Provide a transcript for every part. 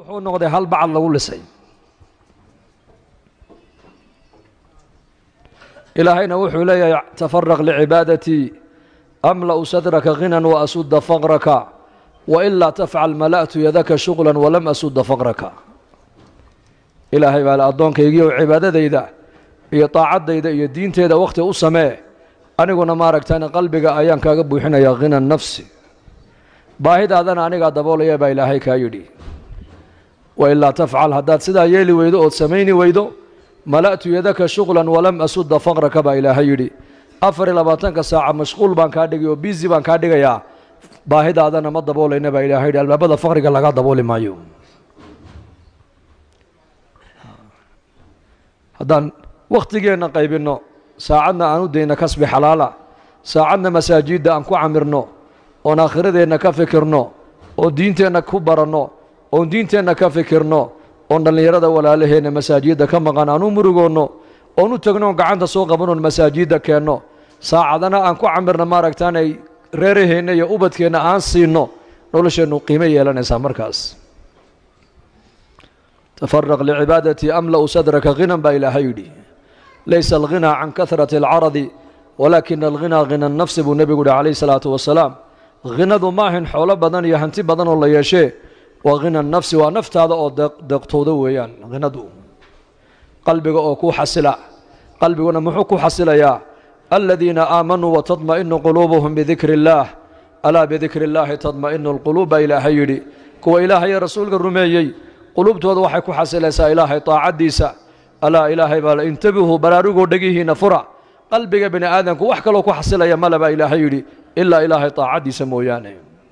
wuxuu noqday hal bacad lagu lisay ilaahayna wuxuu leeyahay tafaraq licibaadatii amla'u sadraka ghinan wa asudda faqraka wailaa tafcal mala'tu yadaka shuqlan walam asudda faqraka ilaahay baa le addoonkaygiiyow cibaadadayda iyo daacaddayda iyo diinteeda wakhti u samee aniguna maaragtaan qalbiga ayaan kaaga buuxinayaa khina nafsi baahidaadana anigaa daboolaya baa ilaahay kaa yidhi wailaa tafcal haddaad sidaa yeeli weydo ood samayni weydo mala'tu yadaka shuqlan walam asudda faqraka baa ilaahay yidhi afar iyo labaatanka saaca mashquul baan kaa dhigay oo biisi baan kaa dhigayaa baahidaadana ma daboolayna baa ilahay yidhi albaabada faqriga laga dabooli maayo haddaan wakhtigeenna qaybinno saacadna aan u dayna kasbi xalaala saacadna masaajidda aan ku camirno oon aakhiradeenna ka fikirno oon diinteenna ku baranno oon diinteenna ka fikirno oon dhallinyarada walaalaheenna masaajidda ka maqan aan u murugoonno oon u tegno oon gacanta soo qabanoon masaajidda keenno saacadana aan ku camirno maaragtaanay reeraheenna iyo ubadkeenna aan siinno nolosheennu qiimo yeelanaysaa markaas tafaraq licibaadatii amla'u sadraka ghinan baa ilaahay yidhi laysa alghinaa can kahrati alcaradi walaakina alghinaa hina nafsi buu nebigu yihi calayhi salaatu wasalaam ghinadu maahin xoolo badan iyo hanti badan oo la yeeshee waa hina nafsi waa naftaada oo deeqtooda weeyaan hinadu qalbiga oo ku xasila qalbiguna muxuu ku xasilayaa aladiina aamanuu watadma'inu quluubuhum bidikri illaah alaa bidikri illaahi tadma'inu alquluub baa ilaahay yidhi kuwa ilaahayo rasuulka rumeeyey quluubtooda waxay ku xasilaysaa ilaahay taacaddiisa alaa ilaahay baa la intabihuu baraarugoo dhegihiinna fura qalbiga bini aadamku wax kaloo ku xasilaya male baa ilaahay yidhi ilaa ilaahay taacaddiisa mooyaane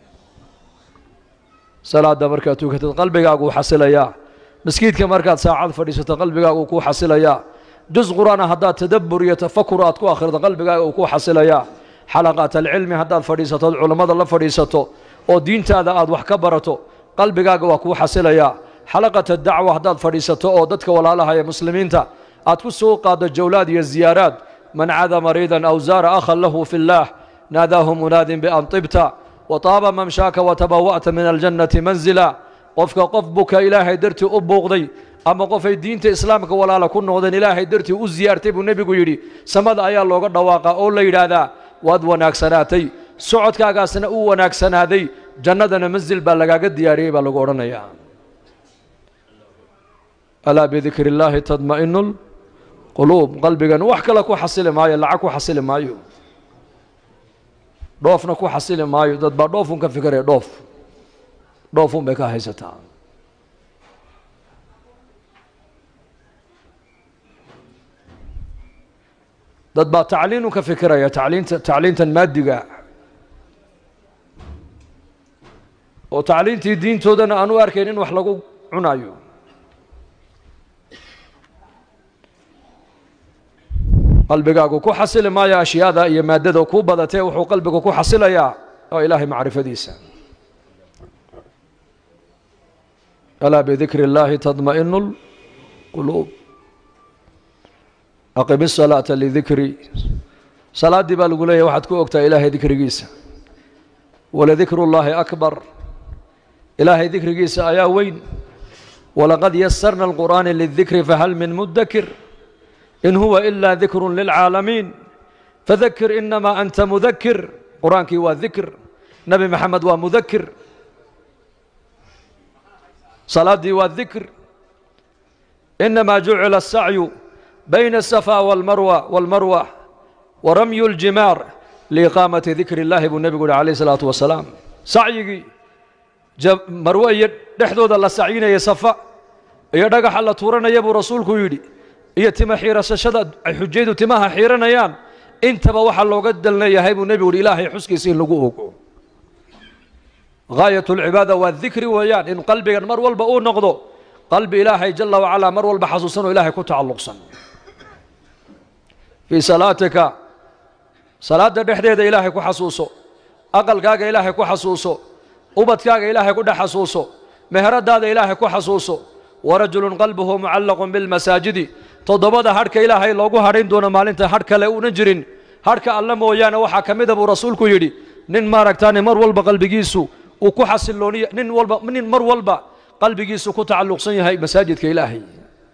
salaadda markaad tukatid qalbigaaguu xasilayaa maskiidka markaad saacad fadhiisato qalbigaaguu kuu xasilayaa jus qur'aana haddaad tadabbur iyo tafakur aad ku akhrido qalbigaaga uu kuu xasilayaa xalaqaat alcilmi haddaad fadhiisatood culammada la fadhiisato oo diintaada aad wax ka barato qalbigaaga waa kuu xasilayaa xalaqata dacwa haddaad fadhiisato oo dadka walaalaha ee muslimiinta aad ku soo qaaddo jawlaad iyo ziyaaraad man cada mariidan aw zaara akhan lahu fi اllaah naadaahu munaadin bian tibta wataaba mamshaaka watabawa'ta min aljannati manzila qofka qof buka ilaahay dartii u buuqday ama qofay diinta islaamka walaala ku noqdeen ilaahay dartii u ziyaartay buu nebigu yidhi samada ayaa looga dhawaaqaa oo la yidhaahdaa waad wanaagsanaatay socodkaagaasna uu wanaagsanaaday jannadana mansil baa lagaaga diyaariyey baa lagu odhanayaa alaa bidikri illaahi tadma'inu lquluub qalbigan wax kale ku xasili maayo lacag ku xasili maayo dhoofna ku xasili maayo dad baa dhoofun ka fikiraya dhoof dhoofun bay ka haysataa dad baa tacliinun ka fikiraya tacliinta tacliintan maadiga oo tacliintii diintoodana aan u arkayn in wax lagu cunayo qalbigaagu ku xasili maayo ashyaada iyo maaddada kuu badatee wuxuu qalbigu ku xasilayaa oo ilaahay macrifadiisa alaa bidikri اllaahi tadma'inu اlquluub aqim الsalaata lidikri salaaddii baa lagu leeyahy waxaad ku ogtaa ilaahay dikrigiisa waladikru اllaahi akbar ilaahay dikrigiisa ayaa weyn walaqad yasarna اlqur'aana lidikri fahal min mudakir in huwa ilaa dikru lilcaalamiin fadakir inamaa anta mudakir qur-aankii waa dikr nebi maxamed waa mudakir salaaddii waa dikr inamaa jucila asacyu bayna asafa walmarwa walmarwa waramyu ljimaar liiqaamati dikri اllahi buu nebigu uhi alayh isalaatu wasalaam sacyigii marwe iyo dhexdooda la sacyinaya safa iyo dhagaxa la tuuranaya buu rasuulku yidhi iyo tima xiirasashada ay xujaydu timaha xiiranayaan intaba waxaa looga dalnayahay buu nebigu uhi ilaahay xuskiisa in lagu ogo gaayat اlcibaada waa dikri weeyaan in qalbigan mar walba uu noqdo qalbi ilaahay jala wacalaa mar walba xasuusan oo ilaahay ku tacalluqsan fii salaatika salaadda dhexdeeda ilaahay ku xasuuso aqalkaaga ilaahay ku xasuuso ubadkaaga ilaahay ku dhex xasuuso meheradaada ilaahay ku xasuuso warajulun qalbuhu mucallaqun bilmasaajidi toddobada hadhka ilaahay loogu hadhayn doono maalinta hadh kale una jirin hadhka alle mooyaane waxaa ka mida buu rasuulku yidhi nin maaragtaane mar walba qalbigiisu uu ku xasilooniya nin walba nin mar walba qalbigiisu ku tacalluqsan yahay masaajidka ilaahay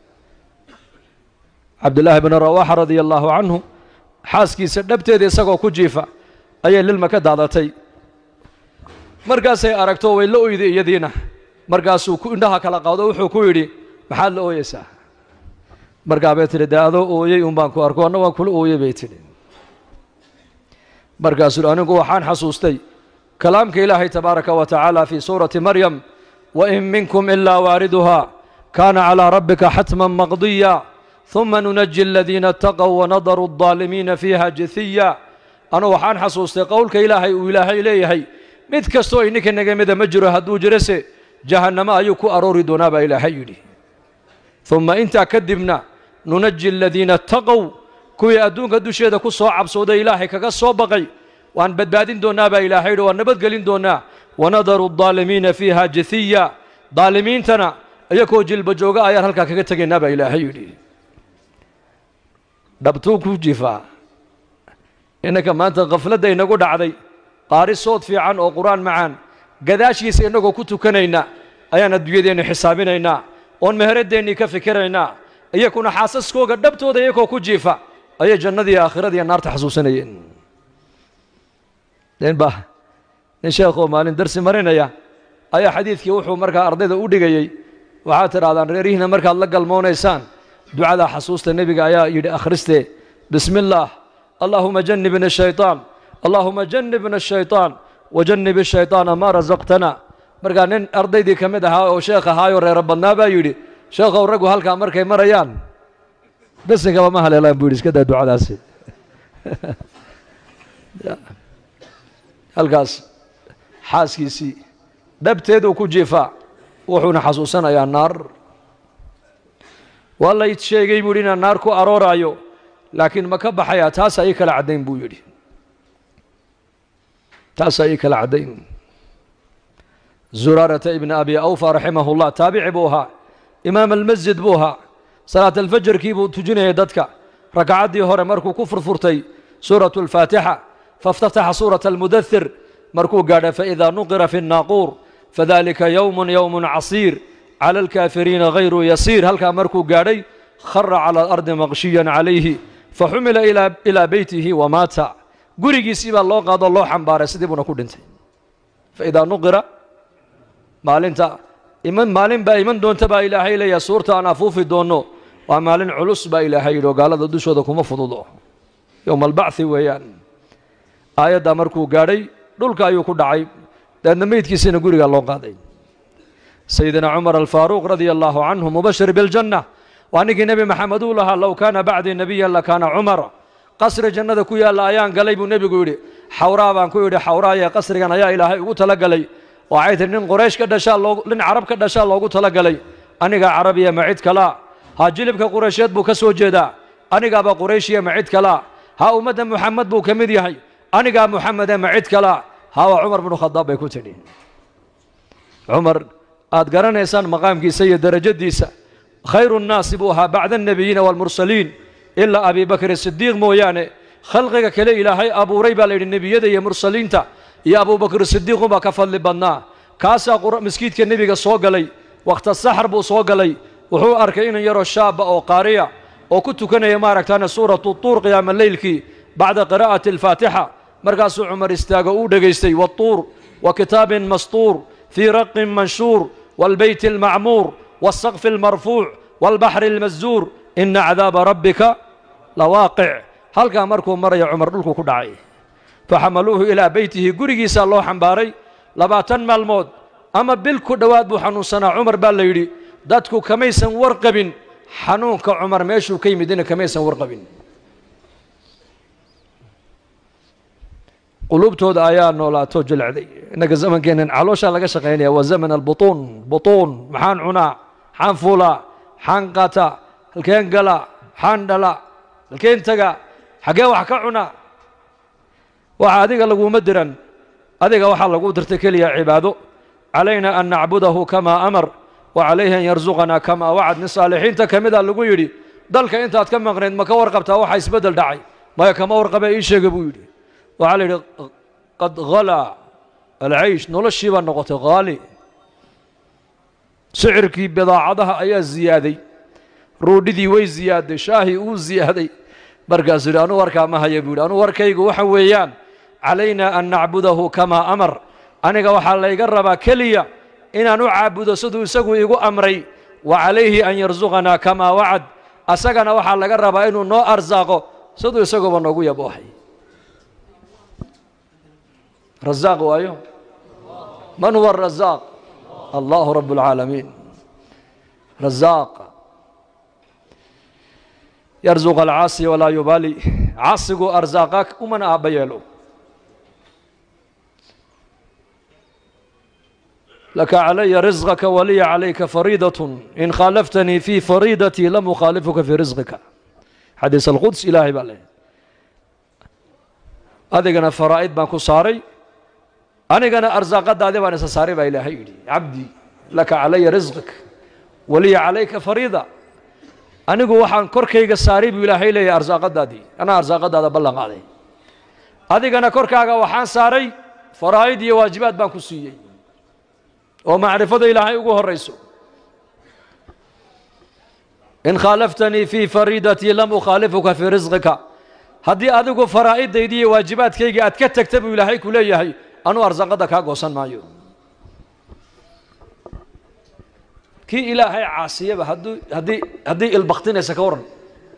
cabdillaahi bn rawaaxa radia allaahu canhu xaaskiisa dhabteeda isagoo ku jiifa ayay lilma ka daadatay markaasay aragto way la oyday iyadiina markaasuu indhaha kala qaado wuxuu ku yidhi maxaad la ooyeysaa markaa bay tidhi dee adoo ooyey un baan ku arko anna waan kula ooyey bay tidhi markaasuu anigu waxaan xasuustay kalaamka ilaahay tabaaraka wa tacaala fii suurati maryam wain minkum ilaa waariduha kaana calىa rabbika xatman maqdiya ثuma nunaji aladiina اtaqow wanadaru الظaalimiina fiiha jithiya anugu waxaan xasuustay qowlka ilaahay uu ilaahay leeyahay mid kastoo ininka naga mida ma jiro hadduu jirase jahannamo ayuu ku aroori doonaa baa ilaahay yidhi uma intaa kadibna nunaji aladiina اtaqow kuwii adduunka dusheeda ku soo cabsooday ilaahay kaga soo baqay waan badbaadin doonnaa baa ilaahay yidhi waan nabadgelin doonnaa wanadaru الظaalimiina fiiha jithiya daalimiintana iyakoo jilba jooga ayaan halkaa kaga tegaynaa baa ilaahay yidhi dhabtuu ku jifaa innanka maanta khafladda inagu dhacday qaari sood fiican oo qur-aan macaan gadaashiisa innagoo ku tukanayna ayaan adduunyadeennu xisaabinaynaa oon meheradeennii ka fikiraynaa iyakuna xaasaskooga dhabtooda iyakoo ku jiifa ayay jannadii aakhiradiiyo naarta xasuusanayeen nin ba nin sheekhoo maalin darsi marinaya ayaa xadiidkii wuxuu markaa ardayda u dhigayey waxaad tidhahdaan reerihiina markaad la galmoonaysaan ducadaa xasuusta nebiga ayaa yidhi akhristee bismi illaah allaahuma jannibna shayطaan allaahuma jannibna shayطaan wajannib shayطaana maa rasaqtana markaa nin ardaydii ka mid ahaa oo sheekh ahaayoo reero badnaa baa yidhi sheekhow raggu halkaa markay marayaan besinkaba ma haleelaan buu yidhi iska daa ducadaasi halkaas xaaskiisii dhabteeduu ku jiifaa wuxuuna xasuusanayaa naar waa lay sheegay buu yidhi inaan naar ku arooraayo laakiin ma ka baxayaa taasaa ii kala caddayn buu yidhi taasaa ii kala caddayn zuraarata ibni abi awfa raximahu llah taabici buu ahaa imaam almasjid buu ahaa salaat alfajarkii buu tujinayay dadka ragcaddii hore markuu ku furfurtay suuratu alfaatixa faاftataxa suurata almudahir markuu gaadha faidaa nuqira fi الnaaquur fadalika yowm yowm casiir clى alkaafiriina hayru yasiir halkaa markuu gaadhay khara calى alardi maqshiyan calayhi faxumila ilaa beytihi wamaata gurigiisii baa loo qaadoo loo xambaaray sidii buuna ku dhintay faidaa nuqira maalinta iman maalin baa iman doonta baa ilaahay leeyahay suurta aan afuufi doonno waa maalin culus baa ilaahay yidhi oo gaalada dushooda kuma fududo yowma albacthi weeyaan aayaddaa markuu gaadhay dhulka ayuu ku dhacay deedna meydkiisiina gurigaa loo qaaday sayidina cumar alfaaruuq radia allaahu canhu mubashir biljanna waa ninkii nebi maxamed uu lahaa low kaana bacdii nebiyan lakaana cumar qasri jannada ku yaalla ayaan galay buu nebigu yidhi xawraa baan ku yidhi xawraaye qasrigan ayaa ilaahay ugu tala galay waxay tihi nin qoraysh ka dhashaa loo nin carab ka dhashaa loogu tala galay anigaa carabiya ma cid kalaa ha jilibka quraysheed buu ka soo jeedaa anigaaba qurayshiya ma cid kalaa ha ummadda muxamed buu ka mid yahay anigaa muxamede ma cid kalaa ha waa cumar binu khadaab bay ku tidhi cumar aad garanaysaan maqaamkiisa iyo derajadiisa khayru nnaasi buu ahaa bacda annebiyiina waalmursaliin ilaa abi bakr sidiiq mooyaane khalqiga kale ilaahay abuuray baa la yidhi nebiyada iyo mursaliinta iyo abubakr sidiiqunbaa ka fadli badnaa kaasaa maskiidka nebiga soo galay wakhta saxar buu soo galay wuxuu arkay inan yaroo shaaba oo qaariya oo ku tukanaya maaragtaane suuratu tuur qiyaama leylkii bacda qiraa'ati alfaatixa markaasuu cumar istaago uu dhegaystay watuur wa kitaabin mastuur fii raqin manshuur waalbeyti almacmuur waasaqfi almarfuuc waalbaxri almaszuur ina cadaaba rabbika lawaaqic halkaa markuu maraya cumar dhulku ku dhacay faxamaluuhu ilaa beytihi gurigiisaa loo xambaaray labaatan maalmood ama bil ku dhowaad buu xanuunsanaa cumar baa la yidhi dadku kamaysan warqabin xanuunka cumar meeshuu ka yimidina kamaysan warqabin quluubtooda ayaa noolaato jilcday innaga zamankeennan calooshaa laga shaqaynaya waa zaman albutuun butuun maxaan cunaa maxaan fuulaa maxaan qaataa halkeen galaa maxaan dhalaa halkeen tagaa xaggee wax ka cunaa waxa adiga laguma diran adiga waxaa lagu dirtay keliya cibaado calayna an nacbudahu kamaa amar wa calayhi an yarsuqanaa kamaa wacad nin saalixiinta ka mida lagu yidhi dalka intaad ka maqnayd ma ka warqabtaa waxaa isbeddel dhacay maya kama warqabe ii sheega buu yidhi waxaa la yidhi qad halaa alcaysh noloshii baa noqotay haali sicirkii bidaacadaha ayaa ziyaaday ruudhidii way ziyaaday shaahii uu ziyaaday markaasuu yidhi anuu warkaa ma haya buu yidhi anuu warkaygu waxa weeyaan calaynaa an nacbudahu kamaa amar aniga waxaa layga rabaa keliya inaan u caabudo siduu isagu igu amray wa calayhi an yarsuqanaa kamaa wacad asagana waxaa laga rabaa inuu noo arsaaqo siduu isaguba noogu yaboohay razaaq waayo man huwa arazaaq allahu rabb اlcaalamiin razaaq yarzuq alcaasi walaa yubaali caasigu arsaaqa umana aabba yeelo laka calaya risqaka waliya calayka fariidaة in khaalaftanii fii fariidatii lam ukhaalifuka fii risqika xadiis alquds ilaahay baa leeyahy adigana faraa'id baan ku saaray anigana arsaaqadaadi baan isa saaray baa ilaahay yidhi cabdi laka calaya risqik waliya calayka fariida anigu waxaan korkayga saaray buu ilaahay leeyahay arsaaqadaadii anaa arsaaqadaada ballan qaaday adigana korkaaga waxaan saaray faraa'id iyo waajibaad baan ku siiyey oo macrifada ilaahay ugu horayso in khaalaftanii fii fariidatii lam ukhaalifuka fii risqika haddii adigu faraa'iddaydii iyo waajibaadkaygii aad ka tagta buu ilaahay ku leeyahay anuu arsaaqadda kaa goosan maayo kii ilaahay caasiyaba hadduu haddii haddii ilbaktinaysa ka waran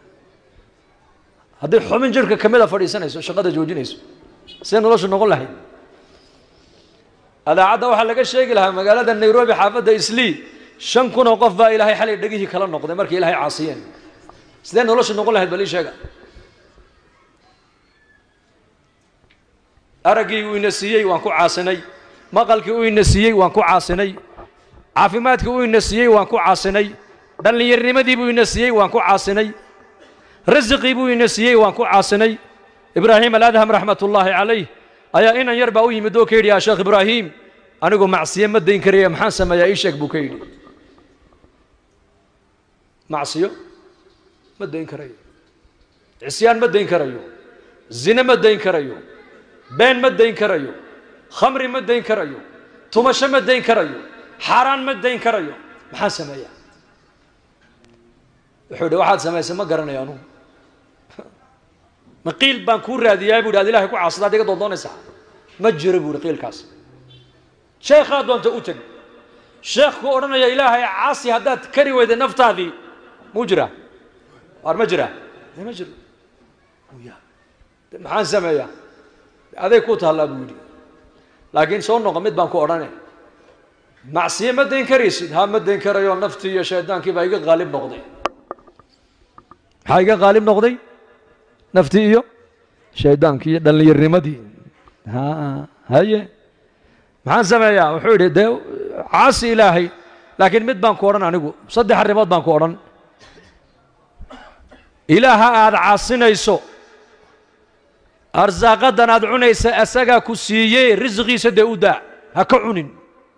haddii xubin jirhka ka mida fadhiisanayso shaqada joojinayso see noloshu noqon lahayd adaacadda waxaa laga sheegi lahaa magaalada nairobi xaafadda islii shan kun oo qof baa ilaahay xalay dhegihii kala noqday markay ilaahay caasiyeen sidee noloshu noqon lahayd bal ii sheega araggii uu ina siiyey waan ku caasinay maqalkii uu ina siiyey waan ku caasinay caafimaadkii uu ina siiyey waan ku caasinay dhallinyarnimadii buu ina siiyey waan ku caasinay rasiqii buu ina siiyey waan ku caasinay ibraahim aladham raxmat ullaahi calayh ayaa inan yar baa u yimid oo ka yidhi yaa sheekh ibraahim anigu macsiye ma dayn karaya maxaan sameeyaa ii sheeg buu ka yidhi macsiyo ma dayn karayo cisyaan ma dayn karayo zine ma dayn karayo been ma dayn karayo khamri ma dayn karayo tumasho ma dayn karayo xaaraan ma dayn karayo maxaan sameeyaa wuxuu yidhi waxaad samaysay ma garanayo anugu ma qiil baan kuu raadiyaa buu yidhi ad ilahay ku caasada ad iga doondoonaysaa ma jiro buu yidhi qiilkaas sheekhaa doonta u teg sheekhku odhanaya ilaahay caasi haddaad kari weyda naftaadii muu jiraa waar ma jiraa de ma jiro ya maxaan sameeyaa aday ku taallaa buu yidhi laakiin soo noqo mid baan ku odhane macsiye ma dayn karaysid ha ma dayn karayo naftii iyo shaydaankii baa iga qaalib noqday maxaa iga qaalib noqday naftii iyo shaydaankii iyo dhallinyarnimadii ha haye maxaan sameeyaa wuxuu yidhi dee caasi ilaahay laakiin mid baan ku odhan anigu saddex arrimood baan ku odhan ilaaha aada caasinayso arsaaqadan aad cunaysa asagaa ku siiyey risqiisa dee u daa ha ka cunin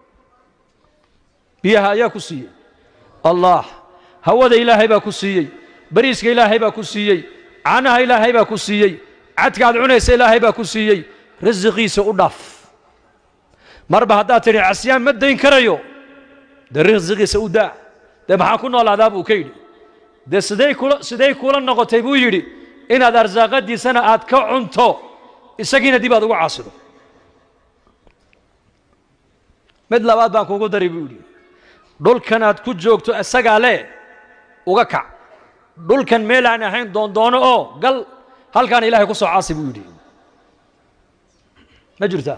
biyaha ayaa ku siiyey allah hawada ilaahay baa ku siiyey bariiska ilaahay baa ku siiyey caanaha ilaahay baa ku siiyey cadka aad cunaysa ilaahay baa ku siiyey risiqiisa u dhaaf marba haddaad tidhi casyaan ma dayn karayo dee risiqiisa u daa dee maxaa ku noolaadaa buu ka yidhi dee siday kula siday kula noqotay buu yidhi inaad arsaaqadiisana aad ka cunto isagiina dib aad ugu caasido mid labaad baan kuugu dari buu yidhi dhulkan aad ku joogto isagaa le uga kac dhulkan meel aan ahayn doondoono oo gal halkaana ilaahay ku soo caasi buu yidhi ma jirtaa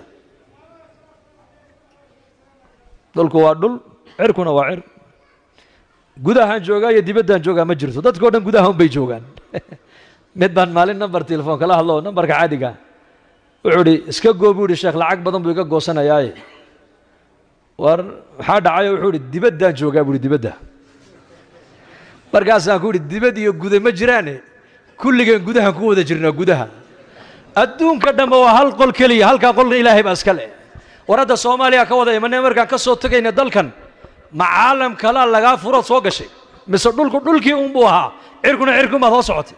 dhulku waa dhul cirkuna waa cir gudahaan joogaa iyo dibaddaan joogaa ma jirto dadkao dhan gudaha un bay joogaan mid baan maalin number telefoon kala hadlo numberka caadiga wuxuu idhi iska goo buu ihi sheekh lacag badan buu iga goosanayaaye war maxaa dhacayo wuxuu idhi dibaddaan joogaa buu ihi dibadda markaasaan ku idhi dibad iyo guda ma jiraane kulligeen gudahaan ku wada jirnaa gudaha adduunka dhanba waa hal qol keliya halkaa qolna ilaahay baa iska leh war hadda soomaaliya ka wada imane markaan ka soo tegayna dalkan ma caalam kalaa lagaa furood soo gashay mise dhulku dhulkii unbuu ahaa cirkuna cirkunbaad hoo socotay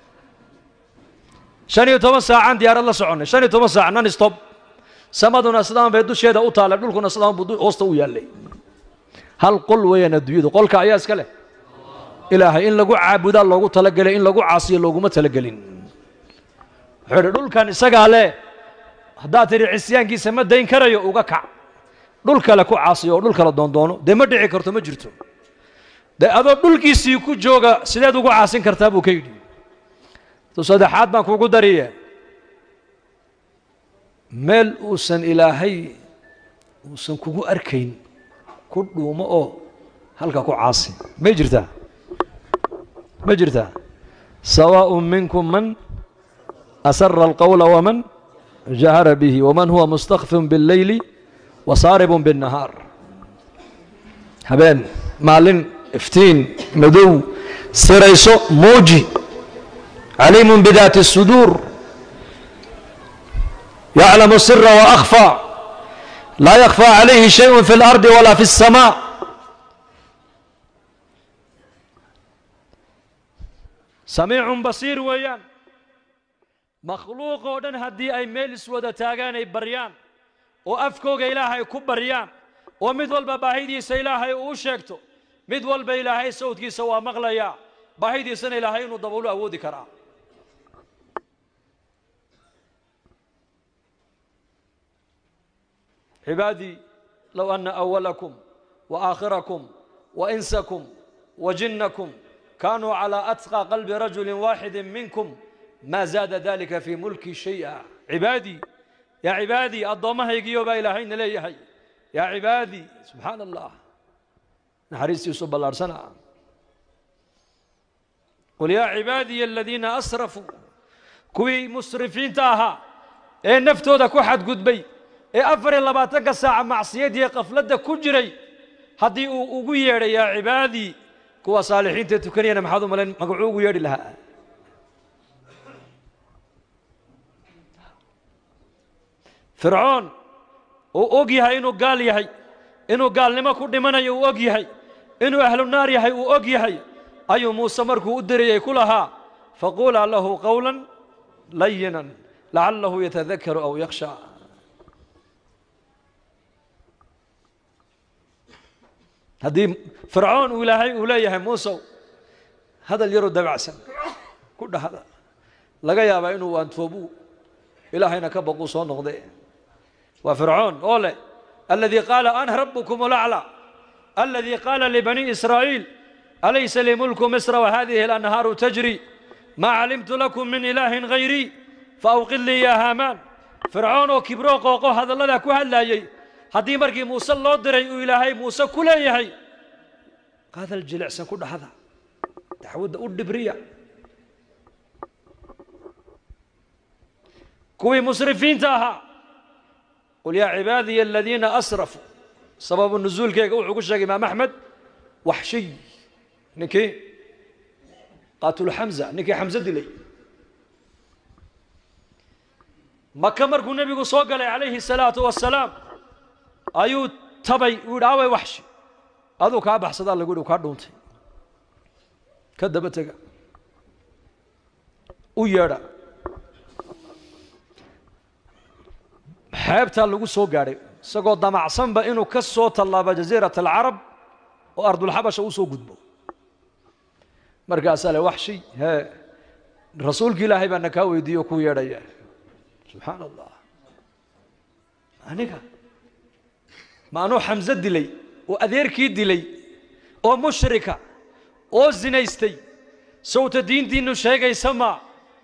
shan iyo toban saacaan diyaarad la soconnay shan iyo toban saac non stop samaduna sidaan bay dusheeda u taallay dhulkuna sidaan buu hoosta u yaallay hal qol weeyaan adduunyadu qolka ayaa iska leh ilaahay in lagu caabudaa loogu talagelay in lagu caasiyo looguma talagelin wuxuu idhi dhulkan isagaa leh haddaad tidhi cisyaankiisa ma dayn karayo uga kac dhul kale ku caasiyo oo dhul kale doondoono dee ma dhici karto ma jirto dee adoo dhulkiisii ku jooga sideed ugu caasin kartaa buu ka yidhi tu saddexaad baan kuugu dariye meel uusan ilaahay uusan kugu arkayn ku dhuumo oo halka ku caasi may jirtaa ma jirtaa sawaaء minkum man asara alqowla waman jahara bihi waman huwa mustakfin biاlleyli wasaaribun biالnahaar habeen maalin iftiin madow sirayso muuji caliimun bidaati الsuduur yaclamu sira waأkhfى laa yakfى calayhi shayء fi اlardi walaa fi الsamaaء samiicun basiir weeyaan makhluuq oo dhan haddii ay meel iswada taagaan ay baryaan oo afkooga ilaahay ku baryaan oo mid walba baahidiisa ilaahay uu sheegto mid walba ilaahay sawdkiisa waa maqlayaa baahidiisana ilaahay inuu daboolu awoodi karaa cibaadii low ana awalakum wa aakhirakum wa insakum wa jinnakum kanuu calى atqى qalbi rajuli waaxidi minkum ma zaada dalika fii mulki shay'a cibaadii yaa cibaadii addoommahaygiyo baa ilaahayna leeyahay yaa cibaadii subxaana allah naxariistiisu ballaarhsana qul yaa cibaadiya aladiina asrafuu kuwii musrifiinta ahaa ee naftooda ku xadgudbay ee afar iyo labaatanka saaca macsiyadiiyo qafladda ku jiray haddii uu ugu yeedhay yaa cibaadii kuwa saalixiinta tukanayana maxaad u malayn magacuu ugu yeedhi lahaa fircoon uu og yahay inuu gaal yahay inuu gaalnimo ku dhimanayo uu og yahay inuu ahlu naar yahay uu og yahay ayuu muuse markuu u dirayay ku lahaa faquulaa lahu qowla layinan lacalahu yatadakaru aw yakhsha haddii fircoon uu ilaahay uu leeyahay muusow hadal yaroo dabacsan ku dhahda laga yaabaa inuu antoobu ilaahayna ka baquu soo noqde waa fircoon oo leh aladii qaala ana rabukum alaclى aladii qaala libani israa'iil alaysa lii mulku misra wahadihi alanhaaru tajri maa calimtu lakum min ilaahin hayrii faawqid lii ya haamaan fircoon oo kibroo qooqo hadalladaa ku hadlaayey haddii markii muuse loo diray uu ilaahay muuse ku leeyahay qaadal jilicsan ku dhahda dacwadda u dhibriya kuwii musrifiinta ahaa qul yaa cibaadiya aladiina asrafuu sababu nusuulkeega wuxuu ku sheegay imaam axmed waxshiy ninkii qaatulu xamza ninkii xamse dilay maka markuu nebigu soo galay calayhi الsalaatu wasalaam ayuu tabay uu yidhi away waxshi aduu kaa baxsadaa lagu yidhi kaa dhuuntay ka daba tega u yeedha xeebtaa lagu soo gaadhay isagoo damacsanba inuu ka soo tallaabo jaziirat alcarab oo ardulxabasha u soo gudbo markaasaa le waxshi hee rasuulki ilaahay baana kaa weydiiye o kuu yeedhaya subxaana allah aniga ma anuu xamse dilay oo adeerkii dilay oo mushrika oo zinaystay sawta diintiinu sheegaysa maa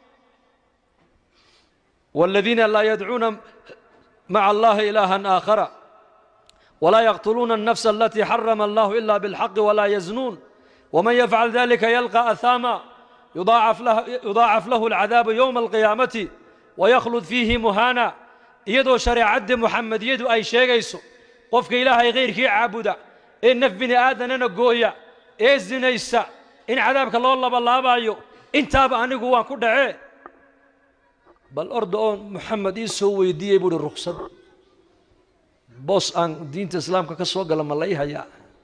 والذين لا يدعون مع الله إلها آخر ولا يقتلون النفس التي حرم الله إلا بالحق ولا يزنون ومن يفعل ذلك يلقى أثاما يضاعف له, يضاعف له العذاب يوم القيامة ويخلد فيه مهانا يدو شريعة محمد يدو أي شيء يسو قفك إلهي غير كي عابدا إن نف بني آدم أنا قويا إيه الزنيسا إن عذابك الله الله بالله بايو إن تاب أنا قوان كدعي bal orda oo moxamed ii soo weydiiyey buuhi ruksad boos aan diinta islaamka ka soo gala ma lay hayaa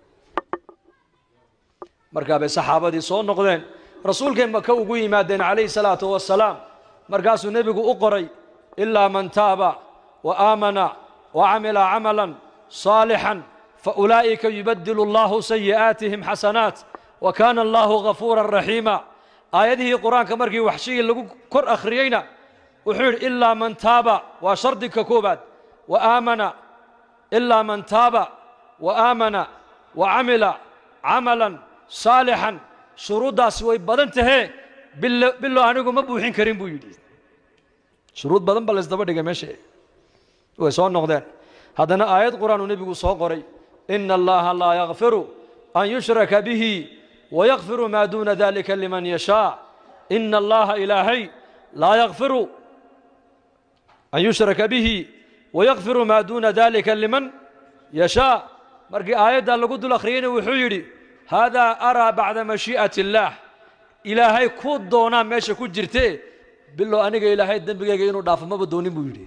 markaa bay saxaabadii soo noqdeen rasuulkay maka ugu yimaadeen calayhi salaatu wasalaam markaasuu nebigu u qoray ilaa man taaba wa aamana wa camila camalan saalixan faulaa'ika yubadilu allahu sayi'aatihim xasanaat wa kaana allahu gafuuran raxiima aayadihii qur-aanka markii waxshigii lagu kor akhriyeyna wuxuu yidhi ilaa man taaba waa shardika koobaad wa aamana ilaa man taaba wa aamana wa camila camalan saalixan shuruuddaasi way badan tahee bilo bilo anigu ma buuxin karin buu yidhi shuruud badan ba laysdaba dhigay meesha way soo noqdeen haddana aayad qur-aanuu nebigu soo qoray ina allaha laa yakfiru an yushraka bihi wayakfiru maa duuna dalika liman yashaa ina allaha ilaahay laa yakfiru an yushraka bihi wayakfiru maa duuna dalika liman yashaa markii aayaddaa lagu dul akhriyeyna wuxuu yidhi haadaa araa bacda mashii'ati illaah ilaahay ku doonaa meesha ku jirte bilow aniga ilaahay dembigayga inuu dhaafo maba doonin buu yidhi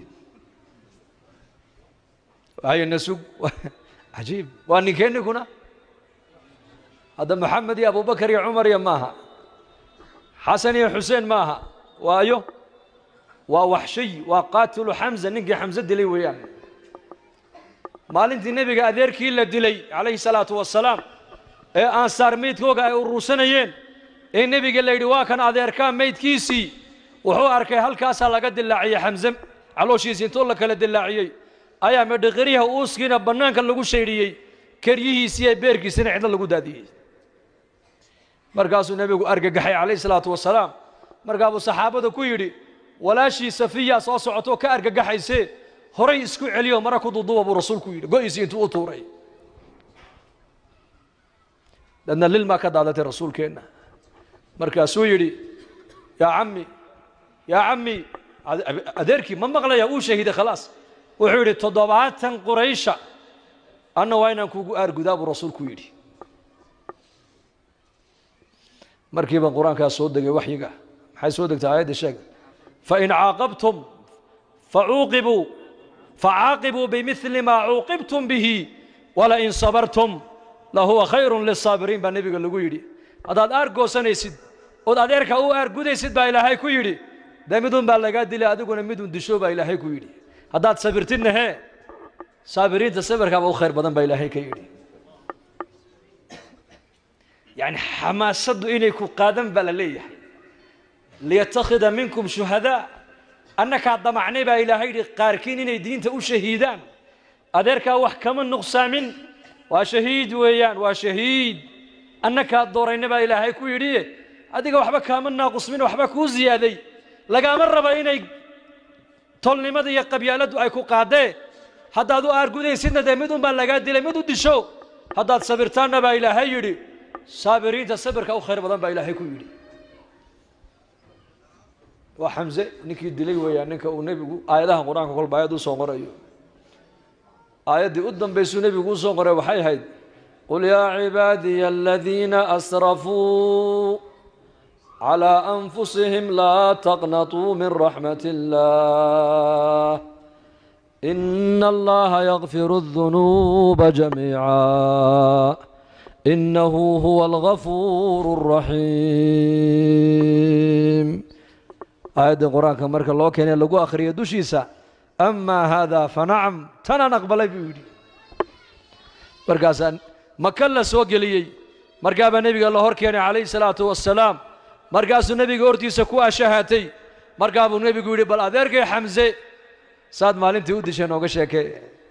hayna sug cajiib waa ninkeennikuna hadda moxamed iyo abubakar iyo cumar iyo maaha xasan iyo xuseen maaha waayo waa waxshiy waa qaatilu xamza ninkii xamse dilay weeyaan maalintii nebiga adeerkii la dilay calayhi salaatu wasalaam ee aansaar meydkooga ay urursanayeen ee nebiga la yidhi waa kan adeerkaa meydkiisii wuxuu arkay halkaasaa laga dilaaciyey xamse calooshiisii intoo la kala dilaaciyey ayaa medhiqiryaha uuskiina bannaanka lagu shaydhiyey keryihiisii ee beerkiisina cidlo lagu daadiyey markaasuu nebigu argagaxay calayhi salaatu wasalaam markaabuu saxaabada ku yidhi walaashii safiya soo socotoo ka argagaxaysee horay isku celiyo mara ku duuduuba buu rasuulku yidhi go'isii intuu u tuuray dadna lil maa ka daadatay rasuulkeenna markaasuu yidhi yaa cammi yaa cammi adeerkii ma maqlaya uu shahiiday khalaas wuxuu yidhi toddobaatan quraysha anna waa inaan kuugu aargudaa buu rasuulku yidhi markiiba qur-aankaa soo degay waxyiga maxay soo degtay aayadda sheeg fain caaqabtum facuuqibuu facaaqibuu bimili maa cuuqibtum bihi walain sabartum lahuwa khayrun lisaabiriin baa nebiga lagu yidhi haddaad aar goosanaysid ood adeerka u aargudaysid baa ilaahay ku yidhi dee midun baa lagaa dilay adiguna midun disho baa ilaahay ku yidhi haddaad sabirtidna hee saabiriinta sabirkaaba u khayr badan baa ilaahay ka yidhi yacni xamaasaddu inay ku qaadan baa la leeyahay liyattakhida minkum shuhadaa annakaa damacnay baa ilaahay yidhi qaarkiin inay diinta u shahiidaan adeerkaa wax kama nuqsaamin waa shahiid weeyaan waa shahiid annakaa doorayna baa ilaahay ku yidhi adiga waxba kaama naaqusmin waxba kuu ziyaaday lagaama raba inay tolnimada iyo qabyaaladdu ay ku qaadee haddaad u aargudaysidna dee mid un baa lagaa dilay mid u disho haddaad sabirtaanna baa ilaahay yidhi saabiriinta sabirka u khayr badan baa ilaahay ku yidhi waa xamse ninkii dilay weeyaan ninka uu nebigu aayadaha qur-aanka kolba aayad u soo qorayo aayaddii u dambaysuu nebigu u soo qoray waxay ahayd qul yaa cibaadiya aladiina asrafuu calى anfusihim laa taqnatuu min raxmat اllah ina allaha yakfiru الdunuuba jamiica inahu huwa algafuur الraxiim aayaddii qur-aanka marka loo keenay lagu akhriyo dushiisa ama hada fanacam tanaan aqbalay buu yidhi markaasaa maka la soo geliyey markaabaa nebiga la hor keenay calayhi salaatu wasalaam markaasuu nebiga hortiisa ku ashahatay markaa buu nebigu yidhi bal adeerkay xamse saad maalintii u dishay nooga sheekee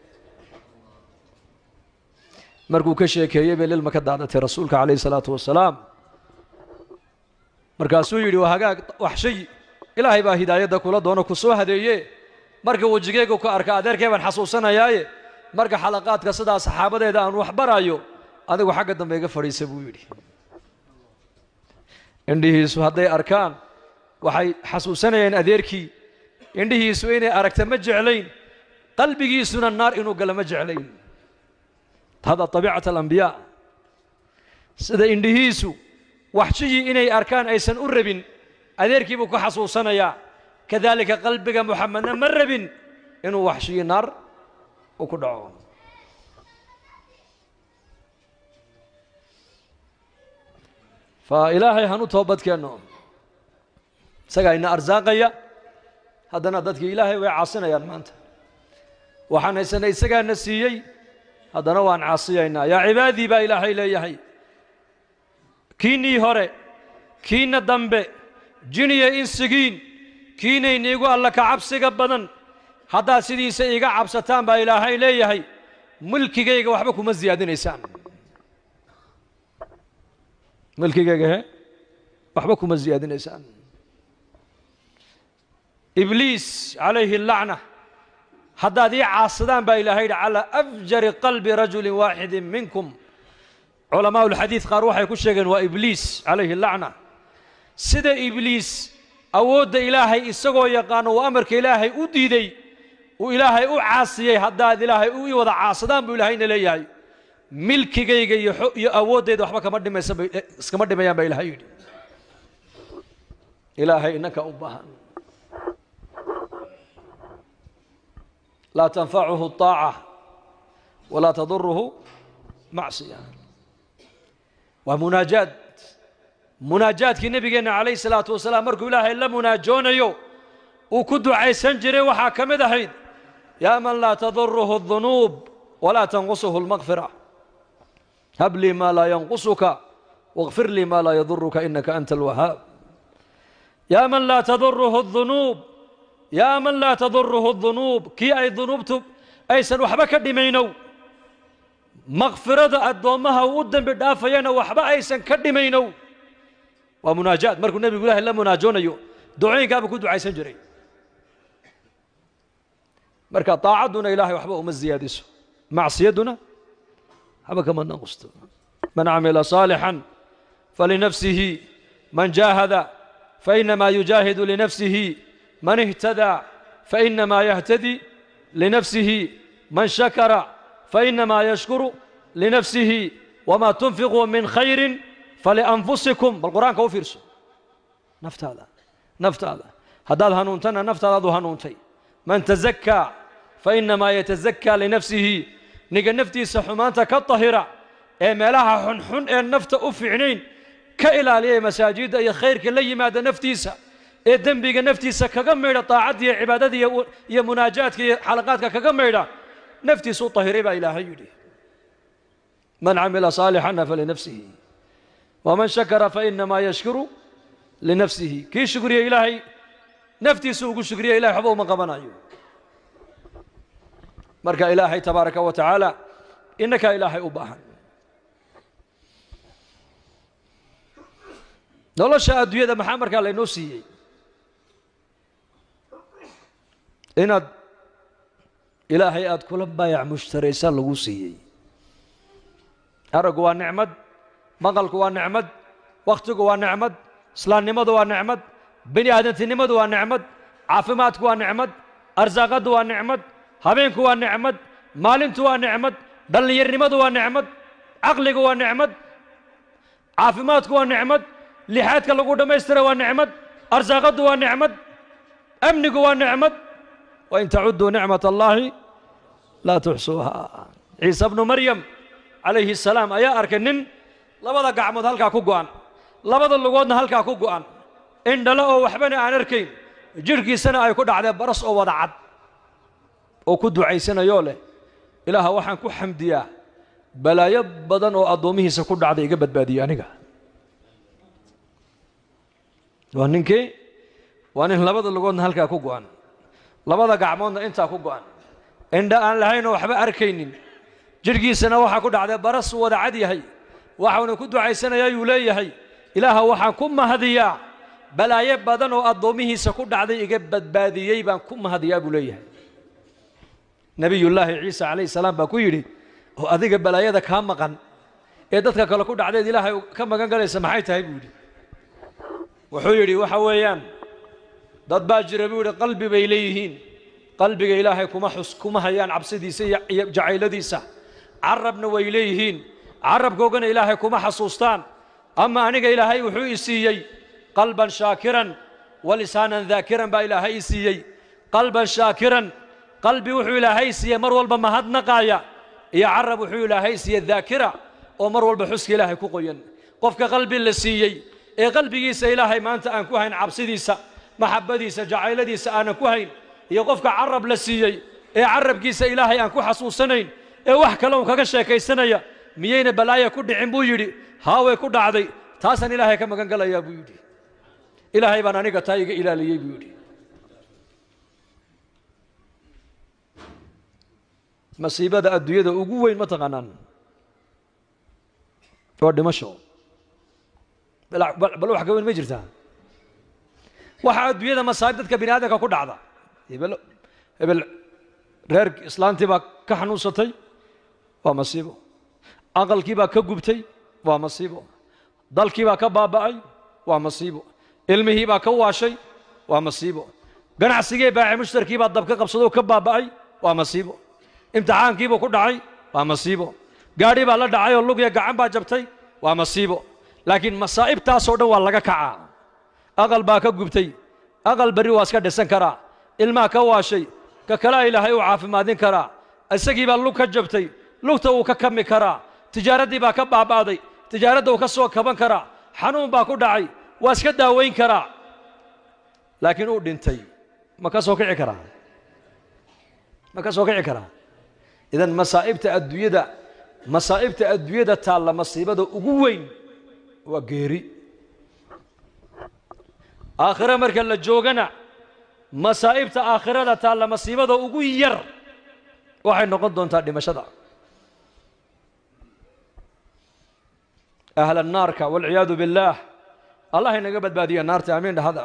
markuu ka sheekeeyey bay lilma ka daadatay rasuulka calayhi salaatu wasalaam markaasuu yidhi waa hagaag wax shay ilaahay baa hidaayadda kula doono ku soo hadeeye marka wejigeygu ka arka adeerkee baan xasuusanayaaye marka xalaqaadka sidaa saxaabadeeda aan wax barayo adigu xagga dambe iga fadhiisa buu yidhi indhihiisu hadday arkaan waxay xasuusanayeen adeerkii indhihiisu inay aragta ma jeclayn qalbigiisuna naar inuu gala ma jeclayn hada tabiicat alambiyaa sida indhihiisu waxjiyii inay arkaan aysan u rabin adeerkii buu ka xasuusanayaa kadaalika qalbiga muxamedna ma rabin inuu waxshiyii naar u ku dhaco fa ilaahay hanu toobadkeenno isagaa ina arsaaqaya haddana dadkii ilaahay way caasinayaan maanta waxaan haysanay isagaana siiyey haddana waan caasiyaynaa yaa cibaadii baa ilaahay leeyahay kiinnii hore kiinna dambe jiniya insigiin kiinayniigu alla ka cabsiga badan haddaad sidiisa iiga cabsataan baa ilaahay leeyahay mulkigayga waxba kuma siyaadinaysaan mulkigayga he waxba kuma siyaadinaysaan ibliis calayhi lacna haddaad ii caasadaan baa ilaahay yidhi calaa afjari qalbi rajulin waaxidin minkum culamaau ulxadiid qaar waxay ku sheegeen waa ibliis calayhi lacna sida ibliis awoodda ilaahay isagoo yaqaano uu amarka ilaahay u diiday uu ilaahay u caasiyey haddaad ilaahay u ii wada caasadaan buu ilaahayna leeyahay milkigayga iyo iyo awooddayda waxba kama dhimaysa bay iskama dhimayaan baa ilaahay yidhi ilaahay innanka u baahan laa tanfacuhu الطaaca walaa taduruhu macsiya waa munaajaad munaajaadkii nebigeenna calayh الsalaatu wasalaam markuu ilaahay la munaajoonayo uu ku ducaysan jiray waxaa ka mid ahayd yaa man laa taduruhu الdunuub walaa tanqusuhu اlmaqfira hab lii maa laa yanqusuka wاغfir lii maa laa yaduruka inaka anta alwahaab yaa man laa taduruhu الdunuub yaa man laa taduruhu dunuub kii ay dunuubtu aysan waxba ka dhimaynow makfirada addoommaha uu u dembi dhaafayana waxba aysan ka dhimaynow waa munaajaad markuu nebigu ilaahay la munaajoonayo ducooyinkaaba ku ducaysan jiray marka daacadduna ilaahay waxba uma ziyaadiso macsiyadduna waxba kama naqusto man camila صaalixan falinafsihi man jaahada fainamaa yujaahidu linafsihi من اهتدى فإنما يهتدي لنفسه من شكر فإنما يشكر لنفسه وما تنفقوا من خير فلأنفسكم بالقرآن كو فيرسو نفت هذا نفت هذا هداد هنونتنا نفت هذا هنونتي من تزكى فإنما يتزكى لنفسه نيجا نفتي سحمانتا كالطهرة إيه ملاها حن حن إيه النفط أفعنين كإلالية مساجد إيه خير كلي ماذا نفتيسا ee dembiga naftiisa kaga maydha daacadda iyo cibaadada iyo munaajaadka iyo xalaqaadka kaga maydha naftiisa u tahiray baa ilaahay yidhi man camila saalixana falinafsihi waman shakara fainamaa yashkuru linafsihi kii shukriya ilaahay naftiisa ugu shukriya ilahay waxba uma qabanayo marka ilaahay tabaaraka wa tacaala innakaa ilaahay u baahan nolosha adduunyada maxaa markaa laynoo siiyey inaad ilaahay aada kula baayac mushtaraysa lagu siiyey araggu waa nicmad maqalku waa nicmad wakhtigu waa nicmad islaamnimadu waa nicmad bini aadantinimadu waa nicmad caafimaadku waa nicmad arsaaqaddu waa nicmad habeenku waa nicmad maalintu waa nicmad dhallinyarnimadu waa nicmad caqligu waa nicmad caafimaadku waa nicmad lixaadka lagu dhammaystira waa nicmad arsaaqaddu waa nicmad amnigu waa nicmad wain tacuduu nicmat allaahi laa tuxsuuha ciise bnu maryam calayhi asalaam ayaa arkay nin labada gacmood halkaa ku go'an labada lugoodna halkaa ku go'an indhale oo waxbana aan arkayn jidhkiisana ay ku dhacdee baras oo wada cad oo ku ducaysanayoo leh ilaaha waxaan ku xamdiyaa balaayo badan oo addoommihiisa ku dhacday iga badbaadiyey aniga waa ninkii waa nin labada lugoodna halkaa ku go'an labada gacmoodna intaa ku go'an indha aan lahaynoo waxba arkaynin jidhkiisana waxaa ku dhacday baras uu wada cad yahay waxauna ku ducaysanayaa yuu leeyahay ilaaha waxaan ku mahadiyaa balaayo badan oo addoommihiisa ku dhacday iga badbaadiyey baan ku mahadiyaa buu leeyahay nebiyullaahi ciisa calayhi salaam baa ku yidhi oo adiga balaayada kaa maqan ee dadka kale ku dhacdeed ilaahay ka magan galaysa maxay tahay buu yidhi wuxuu yidhi waxa weeyaan dad baa jira buu yidhi qalbi bay leeyihiin qalbiga ilaahay kuma xus kuma hayaan cabsidiisa iyo jacayladiisa carabna way leeyihiin carabkoogana ilaahay kuma xasuustaan ama aniga ilaahay wuxuu i siiyey qalban shaakiran wa lisaanan daakiran baa ilaahay i siiyey qalban shaakiran qalbi wuxuu ilaahay siiyey mar walba mahadnaqaaya iyo carab wuxuu ilaahay siiyey daakira oo mar walba xuska ilaahay ku qoyan qofka qalbi la siiyey ee qalbigiisa ilaahay maanta aan ku hayn cabsidiisa maxabbadiisa jacayladiisa aanan ku hayn iyo qofka carab la siiyey ee carabkiisa ilaahay aan ku xasuusanayn ee wax kale un kaga sheekaysanaya miyayna balaaya ku dhicin buu yidhi haaway ku dhacday taasaan ilaahay ka magan galayaa buu yidhi ilaahay baan aniga taa iga ilaaliyey buu yidhi masiibada adduunyada ugu weyn ma taqaanaan waa dhimasho bal wax ka weyn ma jirtaa waxa adduunyada masaa'ib dadka bini aadamka ku dhacda hebel hebel reer islaantii baa ka xanuunsatay waa masiibo aqalkii baa ka gubtay waa masiibo dalkii baa ka baaba'ay waa masiibo ilmihii baa ka waashay waa masiibo ganacsigii baaci mushtarkii baa dab ka qabsadoo ka baaba'ay waa masiibo imtixaankiibuu ku dhacay waa masiibo gaadhi baa la dhacay oo lugya gacan baa jabtay waa masiibo laakiin masaa'ibtaasoo dhan waa laga kacaa aqal baa ka gubtay aqal berri waa iska dhisan karaa ilmaa ka waashay ka kalea ilaahay uu caafimaadin karaa isagii baa lug ka jabtay lugta wuu ka kami karaa tijaaraddii baa ka baaba'day tijaaradda uu ka soo kaban karaa xanuun baa ku dhacay waa iska daawayn karaa laakiin uu dhintay ma ka soo kici karaa ma ka soo kici karaa idan masaa'ibta adduunyada masaa'ibta adduunyada taalla masiibada ugu weyn waa geeri aakhire marka la joogana masaa'ibta aakhirada taalla masiibada ugu yar waxay noqon doontaa dhimashada ahla naarka waalciyaadu biاllaah allah inaga badbaadiya naarta amiin dhahada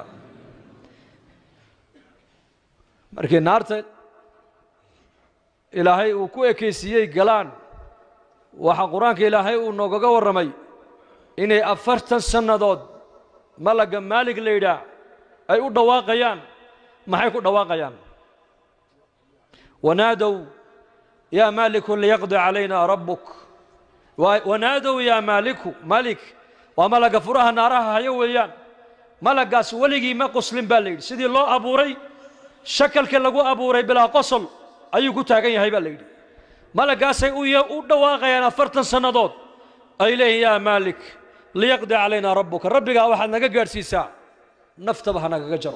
markii naarta ilaahay uu ku ekaysiiyey galaan waxaa qur-aanka ilaahay uu noogaga warramay inay afartan sannadood malagga maalig la yidhaah ay u dhawaaqayaan maxay ku dhawaaqayaan wanaadow yaa maaliku liyaqdi calayna rabbuk wanaadow yaa maaliku malik waa malagga furaha naaraha hayo weeyaan malaggaas weligii ma qoslin baa la yidhi sidii loo abuuray shakalka lagu abuuray bilaa qosol ayuu ku taagan yahay baa la yidhi malaggaasay u dhawaaqayaan afartan sannadood ay leeyihin yaa maalik liyaqdi calaynaa rabbuka rabbigaa waxaad naga gaadhsiisaa naftaba ha nagaga jaro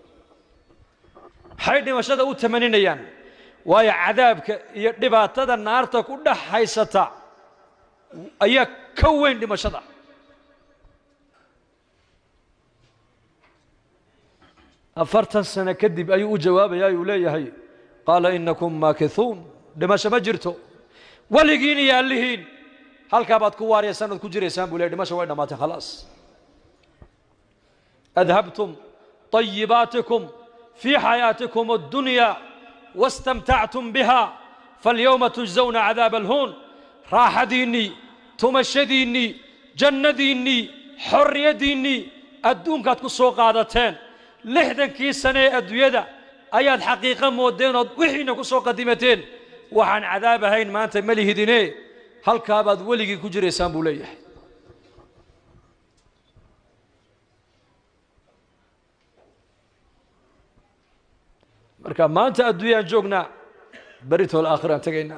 maxay dhimashada u tamaninayaan waayo cadaabka iyo dhibaatada naarta ku dhex haysata ayaa ka weyn dhimashada afartan sano kadib ayuu u jawaabayaa uu leeyahay qaala inakum maakithuun dhimasho ma jirto weligiin iyo allihiin halkaa baad ku waaraya sanad ku jiraysaan buu ley dhimasho way dhammaatay khalaas adhabtum طayibaatikum fii xayaatikum اddunya wastamtactum biha faاlyowma tujزawna cadaab alhuun raaxadiinnii tumashadiinnii jannadiinnii xorriyaddiinnii adduunkaad ku soo qaadateen lixdankii sane ee adduunyada ayaad xaqiiqo moodeen ood wixiina ku soo qadimateen waxaan cadaab ahayn maanta ma lihidine halkaabaad weligii ku jiraysaan buu leeyahay marka maanta adduunyaan joognaa beritool aakhiraan tegaynaa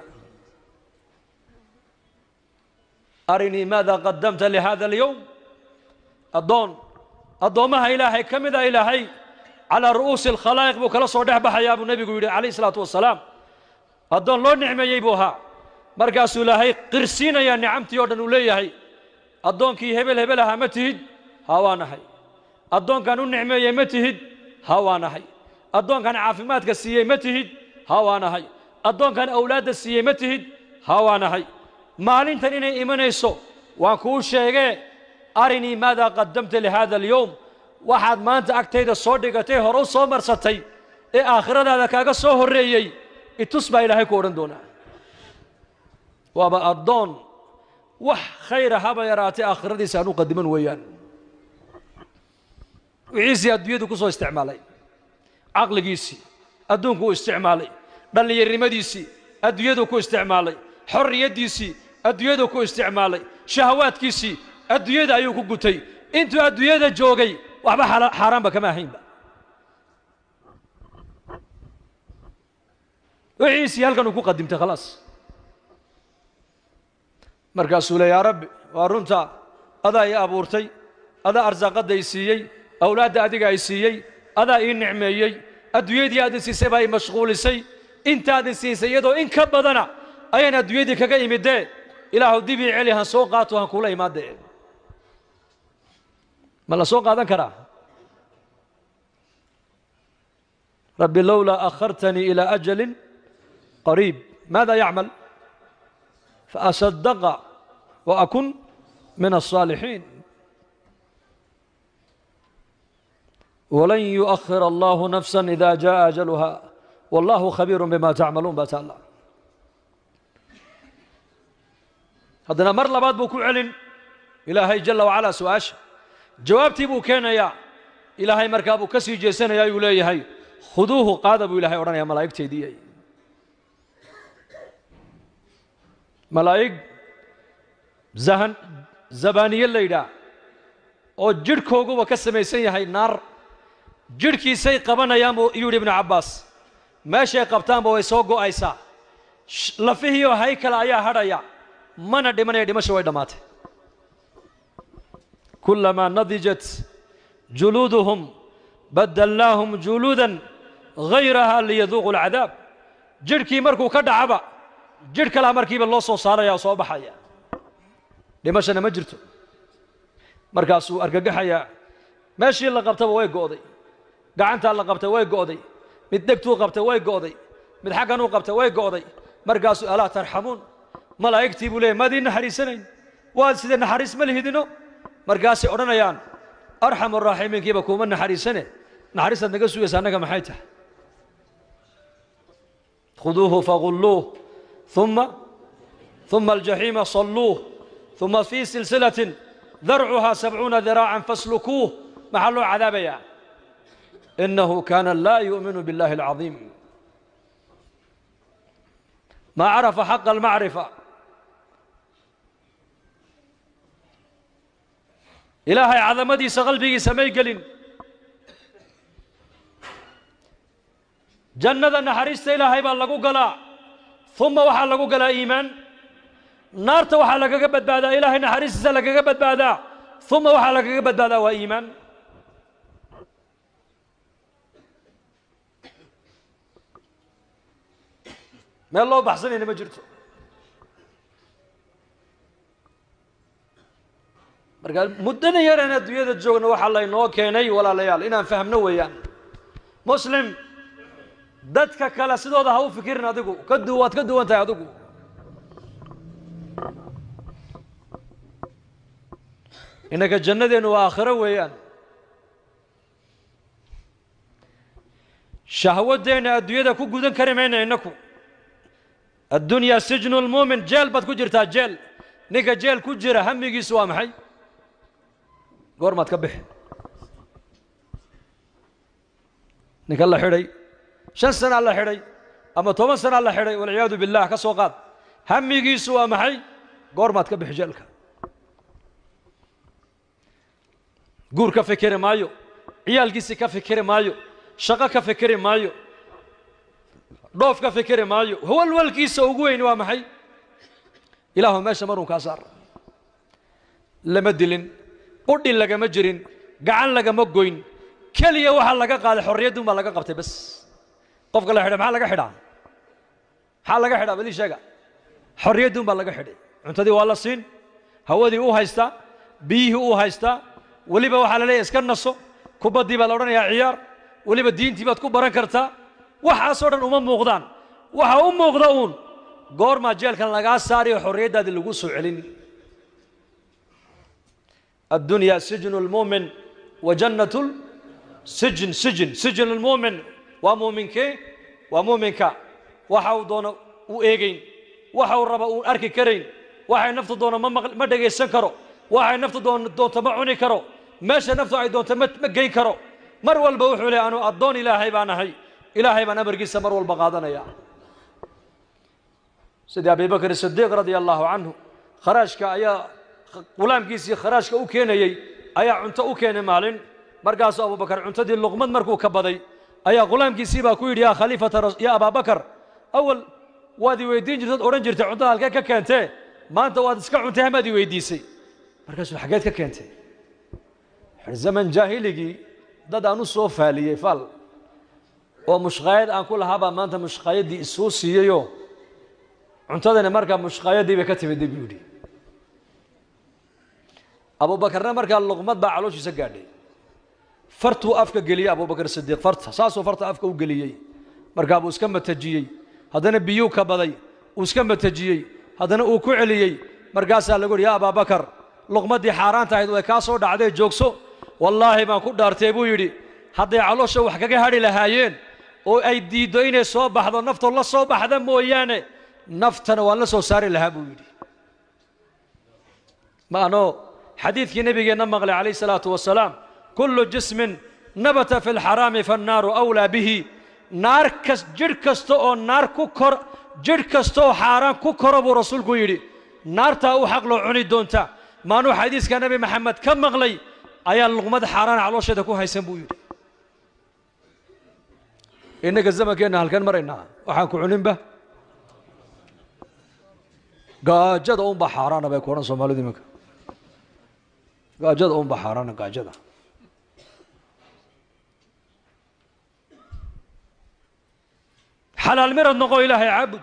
arinii maada qadamta lihada alyowm addoon addoommaha ilaahay ka mida ilaahay calaa ru'uusi alkhalaa'iq buu kala soo dhex baxayaa buu nebigu yidhi calayh isalaatu wasalaam addoon loo nicmeeyey buu ahaa markaasuu ilaahay qirsiinayaa nicamtii oo dhan uu leeyahay addoonkii hebel hebel ahaa ma tihid haa waa nahay addoonkan u nicmeeyey ma tihid haa waa nahay addoonkan caafimaadka siiyey ma tihid haa waa nahay addoonkan awlaadda siiyey ma tihid haa waa nahay maalintan inay imanayso waan kuu sheegee arinii maadaa qaddamta lihaada alyowm waxaad maanta agtayda soo dhigatay hore u soo marsatay ee aakhiradaada kaaga soo horreeyey itus baa ilaahay ku odhan doonaa waaba addoon wax khayra haba yaraatay aakhiradiisa aan u qadiman weeyaan wixiisii adduunyadu ku soo isticmaalay caqligiisii adduunku u isticmaalay dhallinyarnimadiisii adduunyadu ku isticmaalay xorriyaddiisii adduunyadu ku isticmaalay shahawaadkiisii adduunyada ayuu ku gutay intuu adduunyada joogay waxba xaaraanba kama ahaynba wixiisii halkan uu ku qadimtay khalaas markaasuu le yaa rabbi waa runta adaa ii abuurtay adaa arsaaqadda i siiyey awlaadda adiga ay siiyey adaa ii nicmeeyey adduunyadii aadin siisay baa i mashquulisay intaadin siisay iyadoo in ka badana ayaan adduunyadii kaga imidee ilaahu dib ii celi han soo qaato han kuula imaadee ma la soo qaadan karaa rabbi lowlaa akhartanii ilaa ajalin qariib maada yacmal faasadaqa wa akun min alsaalixiin walan yuؤkhir allahu nafsa ida jaءa ajaluha wallahu khabiiru bima tacmaluun baa taala haddana mar labaad buu ku celin ilaahay jala wacalaa su-aasha jawaabtii buu keenayaa ilaahay markaa buu ka sii jeesanayaa yuu leeyahay khuduuhu qaada buu ilahay odhanaya malaa'igteedii malaa'ig zahan zabaaniye la yidhaah oo jidhkooguba ka samaysan yahay naar jidhkiisay qabanayaan buu yuu yidhi ibnu cabbaas meeshay qabtaanba way soo go'aysaa lafihiioo haykala ayaa hadhaya mana dhimanaya dhimasha way dhammaatay kulamaa nadijat juluuduhum badalnaahum juluudan hayraha liyaduuqu alcadaab jidhkii markuu ka dhacaba jidh kalaa markiiba loo soo saaraya oo soo baxaya dhimashana ma jirto markaasuu argagaxayaa meeshii la qabtaba way go'day gacantaa la qabtay way go'day mid dhegtuu qabtay way go'day mid xagganuu qabtay way go'day markaasuu alaa tarxamuun malaa'igtii buu leeyay maadii naxariisanayn waad sidee naxariis ma lihidino markaasay odhanayaan arxamu raaximiinkiiba kuuma naxariisane naxariistaad naga sugaysa annaga maxay tahay khuduuhu fagulluuh ثuma ثuma aljaxiima salluuh ثuma fii silsilatin darcuhaa sabcuuna diraacan faslukuuh maxaa loo cadaabayaa inahu kaana laa yu'minu biاllahi اlcaظiim ma carafa xaqa almacrifa ilaahay cadamadiisa qalbigiisa may gelin jannada naxariista ilaahay baa lagu galaa uma waxaa lagu galaa iimaan naarta waxaa lagaga badbaadaa ilaahay naxariistiisa lagaga badbaadaa uma waxaa lagaga badbaadaa waa iimaan meel loo baxsanayna ma jirto marka muddada yaraan adduunyada joogna waxaa laynoo keenay walaalayaal inaan fahmno weeyaan muslim dadka kale sidooda ha u fikirin adigu ka du waad ka duwan tahay adigu innaka jannadeennu waa aakhiro weeyaan shahwaddeenna adduunyada ku gudan kari mayna innaku addunyaa sijnu lmuumin jeel baad ku jirtaa jeel ninka jeel ku jira hamigiisu waa maxay goormaad ka bixi ninka la xidhay shan sanaa la xidhay ama toban sanaa la xidhay walciyaadu billah ka soo qaad hamigiisu waa maxay goormaad ka bixi jeelka guur ka fikiri maayo ciyaalkiisii ka fikiri maayo shaqo ka fikiri maayo dhoof ka fikiri maayo walwalkiisa ugu weyni waa maxay ilaahu meesha marun kaa saar lama dilin qudhi lagama jirin gacan lagama goyn keliya waxaa laga qaaday xorriyaddun baa laga qabtay bas qofka la xidhay maxaa laga xidhaa maxaa laga xidhaa balii sheega xorriyaddun baa laga xidhay cuntadii waa la siin hawadii u haystaa biyihii u haystaa weliba waxaa la leeyahy iska naso kubaddii baa la odhanayaa ciyaar weliba diintii baad ku baran kartaa waxaasoo dhan uma muuqdaan waxa u muuqda uun goormaa jeelkan lagaa saariyo xorriyaddaadii lagu soo celin addunyaa sijnu lmuumin wa jannatu sijn sijn sijn lmuumin waa muuminkee waa muuminka waxa uu doono u eegayn waxa uu raba uun arki karayn waxay naftu doono ma maq ma dhegaysan karo waxay naftu doon doonto ma cuni karo meesha naftu ay doonto ma ma geyn karo mar walba wuxuu leey anu addoon ilaahay baan ahay ilaahay baan amarkiisa mar walba qaadanaya sidii abi bakr sidiiq radia allahu canhu kharaashka ayaa qulaamkiisii kharaashka u keenayey ayaa cunto u keenay maalin markaasuu abubakar cuntadii luqmad markuu ka baday ayaa qulaamkiisii baa ku yidhi yaa khaliifata ya abaabakar awal waad i weydiin jirtad odhan jirtay cuntada halkee ka keentee maanta waad iska cuntay hamaad i weydiisay markaasuu xaggeed ka keentay zaman jaahiligii dad aan u soo faaliyey faal oo mushqaayad aan ku lahaabaa maanta mushqaayaddii isoo siiyeyoo cuntadani markaa mushqaayadii bay ka timidday buu yidhi abubakarna markaa luqmad baa calooshiisa gaadhay fartuu afka geliyey abubakar sidiiq farta saasuu farta afka u geliyey markaa buu iska matajiyey haddana biyuu ka baday uu iska matajiyey haddana uu ku celiyey markaasaa lagu yidhi yaa abaabakar luqmaddii xaaraanta ahayd way kaa soo dhacdee joogso wallaahi baan ku dhaartay buu yidhi hadday caloosha wax kaga hadhi lahaayeen oo ay diiddo inay soo baxdo naftoo la soo baxda mooyaane naftana waan la soo saari lahaa buu yidhi ma anoo xadiidkii nebigeenna maqlay calayh salaatu wasalaam kullu jismin nabata fi lxaraami fannaaru awlaa bihi naar kas jidh kasta oo naar ku kor jidh kasta oo xaaraan ku koro buu rasuulku yidhi naartaa u xaq loo cuni doonta maanuu xadiiska nebi maxamed ka maqlay ayaa luqmad xaaraan caloosheeda ku haysan buu yidhi innaga zamankeenna halkan maraynaa waxaan ku cuninba gaajada unbaa xaaraana bay ku odhan soomaalidu iminka gaajada unbaa xaaraana gaajada xalaal mirad noqo ilaahay caabud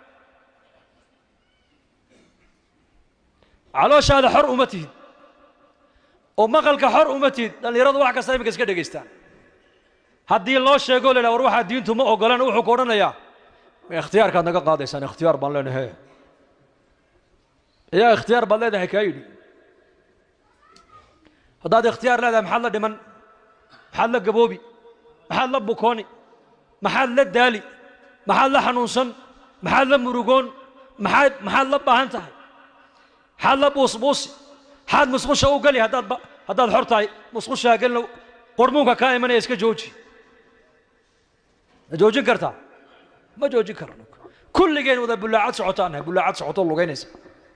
calooshaada xor uma tihid oo maqalka xor uma tihid dhallinyaradu wax kasta iminka iska dhegaystaan haddii loo sheego la idhaha war waxaa diintu ma ogolan wuxuu ku odhanayaa ma ikhtiyaarkaad naga qaadaysaan ikhtiyaar baan leenahay yaa ikhtiyaar baad leedahay kaa yidhi haddaad ikhtiyaar leedahay maxaad la dhiman maxaad la gaboobi maxaad la bukooni maxaad la daali maxaad la xanuunsan maxaad la murugoon maxaad maxaad la baahan tahay maxaad la buusbuusi maxaad musqusha u geli haddaad haddaad xor tahay musqushaa gelina qormuunka kaa imanaya iska jooji ma joojin kartaa ma joojin karno kulligeen wada bullaacad socotaan nahay bullaacad socoto lugaynaysa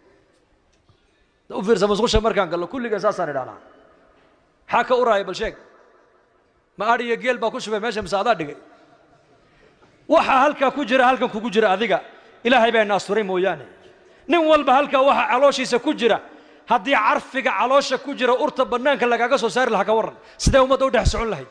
u fiirsa musqusha markaan gallo kulligeen saasaan idhahnaa maxaa ka uraaya bal sheeg ma adh iyo geel baa ku shubay meesha mise adaa dhigay waxaa halkaa ku jira halkan kugu jira adiga ilaahay baa ina asturay mooyaane nin walba halkaa waxa calooshiisa ku jira haddii carfiga caloosha ku jira urta bannaanka lagaaga soo saari lahaa ka warran sidee ummadda u dhex socon lahayd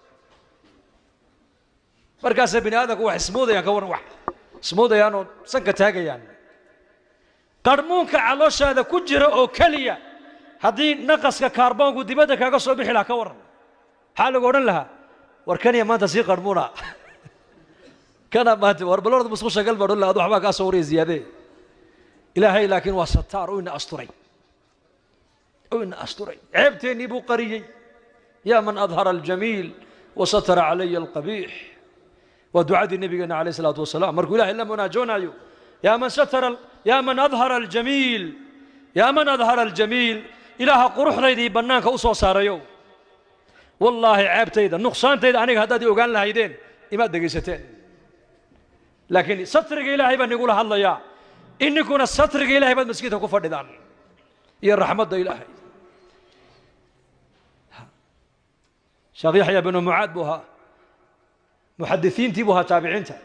markaasay bini aadamku wax ismoodayaan ka warran wax ismoodayaan oo sanka taagayaan qarhmuunka calooshaada ku jira oo keliya haddii naqaska kaarboonku dibadda kaaga soo bixi lahaa ka warran maxaa lagu odhan lahaa war kaniya maanta sii qarhmuuna kana maanta war balorda musqusha gal baa odhan lahaa adu waxbaa kaa soo waraya ziyaadee ilaahay laakiin waa sataar u ina asturay u ina asturay ceebteennii buu qariyey yaa man adhara aljamiil wasatara calaya alqabiix waa ducadii nebigeena calayh isalaatu wasalaam markuu ilahay la munaajoonaayo yaa man satara yaa man adhara aljamiil yaa man adhara aljamiil ilaaha quruxdaydii bannaanka u soo saarayo wallaahi ceebtayda nuqsaantayda aniga haddaad i ogaan lahaydeen imaad dhegaysateen laakiin satriga ilaahay baa nigula hadlayaa ininkuna satriga ilahay baad maskiidka ku fadhidaan iyo raxmadda ilaahay sheekh yaxya binu mucaad buu ahaa muxadisiintii buu ahaa taabiciinta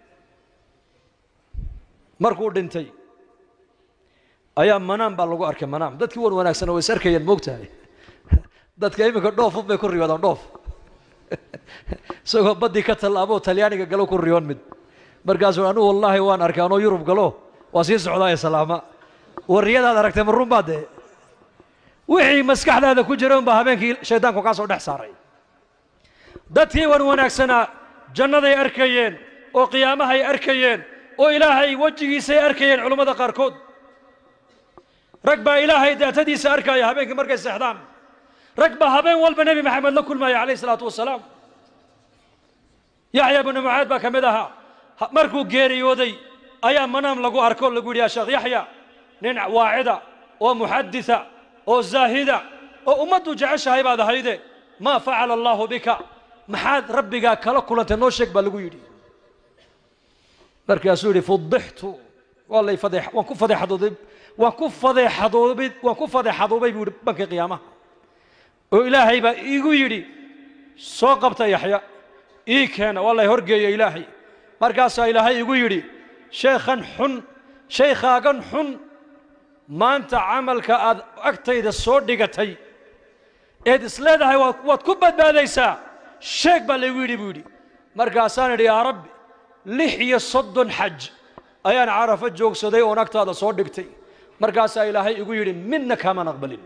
markuu dhintay ayaa manaam baa lagu arkay manaam dadkii wan wanaagsan way is arkayeen moogtahay dadka iminka dhoofun bay ku riyoodaan dhoof isagoo baddii ka tallaaboo talyaaniga galo ku riyoon mid markaasuu anugu wallaahi waan arkay anoo yurub galo waa sii socdaa ee salaama warriyadaad aragtay ma run baa dee wixii maskaxdaada ku jira unbaa habeenkii shaydaanku kaa soo dhex saaray dadkii wan wanaagsanaa jannaday arkayeen oo qiyaamahay arkayeen oo ilaahay wejigiisay arkayeen culummada qaarkood rag baa ilaahay daatadiisa arkaya habeenkii markay seexdaan rag baa habeen walba nebi maxamed la kulmaya calayh isalaatu wasalaam yaxya binu mucaad baa ka mid ahaa markuu geeriyooday ayaa manaam lagu arko lagu yidhi ya sheekh yaxya nin waacida oo muxaditha oo zaahida oo ummaddu jeceshahay baad ahayde maa facala allaahu bika maxaad rabbigaa kala kulantay noo sheeg baa lagu yidhi markaasuu yidhi fudixtu waa lay fadee waan ku fadeexadoobay waan ku fadeexadoobay waan ku fadeexadoobay buu yidhi bankii qiyaamaha oo ilaahay baa iigu yidhi soo qabta yaxya ii keena waa lay horgeeya ilaahay markaasaa ilaahay igu yidhi sheekhan xun shaykhaagan xun maanta camalka aad agtayda soo dhigatay eed isleedahay waad ku badbaadaysaa sheeg baa laygu yidhi buu yidhi markaasaan idhi yaa rabbi lix iyo soddon xaj ayaan carafo joogsaday oon agtaada soo dhigtay markaasaa ilaahay igu yidhi midna kaamaan aqbalin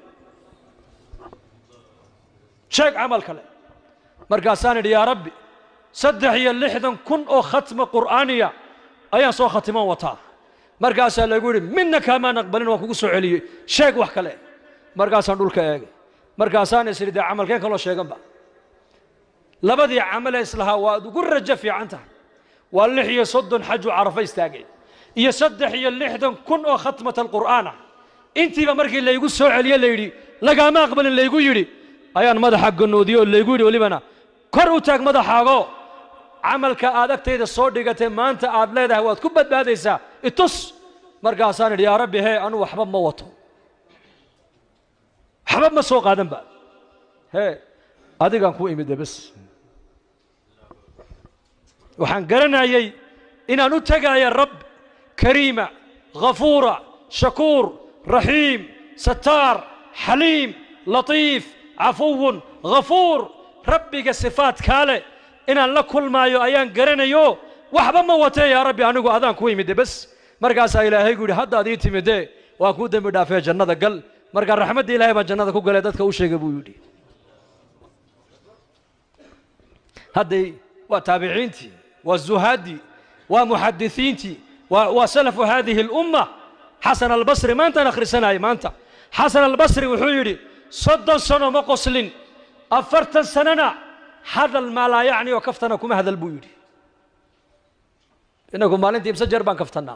sheeg camal kale markaasaan idhi yaa rabbi saddex iyo lixdan kun oo khatma qur'aaniya ayaan soo khatiman wataa markaasaa lagu yidhi midna kaamaan aqbalin waan kugu soo celiyey sheeg wax kale markaasaan dhulka eegay markaasaan is idhi dee camalkeen kaloo sheeganba labadii camale islahaa waad ugu rajo fiican tahay waa lix iyo soddon xaju carafo istaagay iyo saddex iyo lixdan kun oo khatmat alqur'aan ah intiiba markii laygu soo celiye layidhi lagaama aqbalin laygu yidhi ayaan madaxa ganoodiyey oo laygu yidhi welibana kor u taag madaxaago camalka aad agtayda soo dhigatay maanta aad leedahay waad ku badbaadaysaa itus markaasaan idhi yaa rabbi hee anu waxba ma wato waxba ma soo qaadan ba hee adigaan ku imid bes waxaan garanayay inaan u tegaya rab kariima ghafuura shakuur raxiim sataar xaliim latiif cafuwun ghafuur rabbiga sifaadkaa leh inaan la kulmaayo ayaan garanayo waxba ma watee yaa rabbi anigu adaan ku imide bes markaasaa ilaahay gu yidhi haddaad ii timidee waan kuu dembi dhaafee jannada gal markaa raxmadda ilahay baan jannada ku galay dadka u sheegay buu yidhi hadday waa taabiciintii waa zuhaaddii waa muxadisiintii waa waa salafu haadihi اlumma xasan albasri maantaan akhrisanayay maanta xasan albasri wuxuu yidhi soddon sano ma qoslin afartan sanona hadal maa laa yacni oo kaftana kuma hadal buu yidhi inagu maalintii imse jeer baan kaftannaa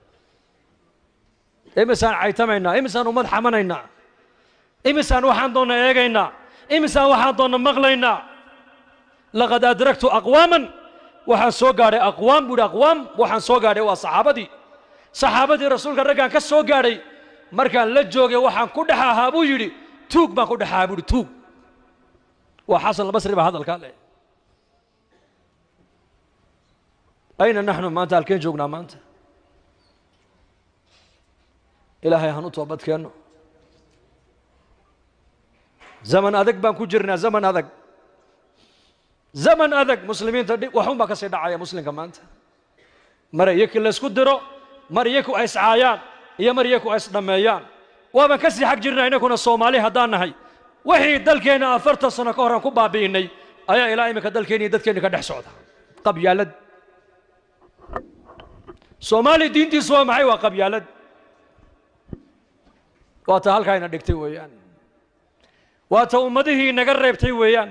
imisaan caytamaynaa imisaan ummad xamanaynaa imisaan waxaan doonna eegaynaa imisaan waxaan doonna maqlaynaa laqad adraktu aqwaaman waxaan soo gaadhay aqwaam buu yidhi aqwaam waxaan soo gaadhay waa saxaabadii saxaabadii rasuulka raggaan ka soo gaadhay markaan la joogay waxaan ku dhex ahaa buu yidhi tuug baan ku dhex ahaa buu yidhi tuug waa xasan albasri baa hadalkaa leh ayna naxnu maanta halkeen joognaa maanta ilaahay han u toobad keenno zaman adag baan ku jirnaa zaman adag zaman adag muslimiinta dhi waxun baa ka sii dhacaya muslimka maanta mar iyakii laysku diro mar iyaku ay iscaayaan iyo mar iyaku ay isdhammeeyaan waaban ka sii xag jirnaa inakuna soomaali haddaan nahay wixii dalkeenna afartan sano ka horaan ku baabi'innay ayaa ilaa iminka dalkeenni iyo dadkeenni ka dhex socda qabyaalad soomaali diintiisu waa maxay waa qabyaalad waa ta halkaa ina dhigtay weeyaan waa ta ummadihii inaga reebtay weeyaan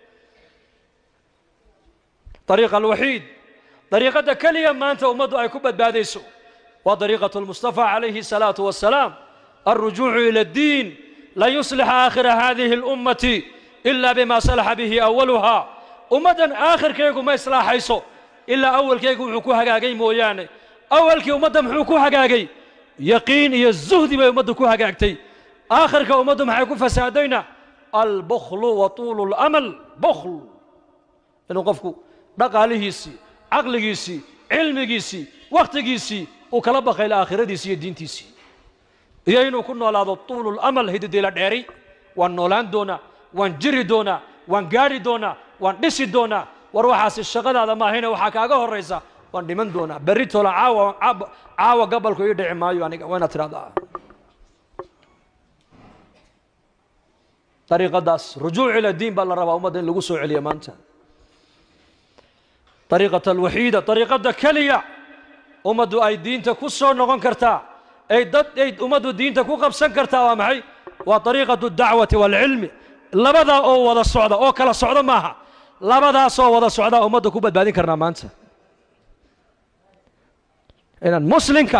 dariiqa alwaxiid dariiqadda keliya maanta ummaddu ay ku badbaadayso waa dariiqatu lmustafa calayhi الsalaatu wassalaam alrujuucu ila addiin lan yuslixa aakhira hadihi اlummati ila bima salaxa bihi awaluhaa ummaddan aakhirkaygu ma islaaxayso ilaa awalkaygu wuxuu ku hagaagay mooyaane awalkii ummadda muxuu ku hagaagay yaqiin iyo zuhdi bay ummaddu ku hagaagtay aakhirka ummaddu maxay ku fasaadayna albuklu wa tuulu اlamal bukl inuu qofku dhaqaalihiisii caqligiisii cilmigiisii wakhtigiisii uu kala bakayla aakhiradiisii iyo diintiisii iyo inuu ku noolaado tuulu lamal hididila dheeri waan noolaan doonaa waan jiri doonaa waan gaadhi doonaa waan dhisi doonaa war waxaasi shaqadaada maahayne waxaa kaaga horraysa waan dhiman doonaa berri tola caawa caawa gabalku ii dhici maayo aniga waa inaad tidhahdaa dariiqadaas rujuuc ila diin baa la rabaa ummadda in lagu soo celiya maanta dariiqata alwaxiida dariiqadda keliya ummaddu ay diinta ku soo noqon kartaa ay dad ay ummaddu diinta ku qabsan kartaa waa maxay waa dariiqatu dacwati waalcilmi labadaa oo wada socda oo kala socda maaha labadaasoo wada socdaa ummadda ku badbaadin karnaa maanta inaan muslimka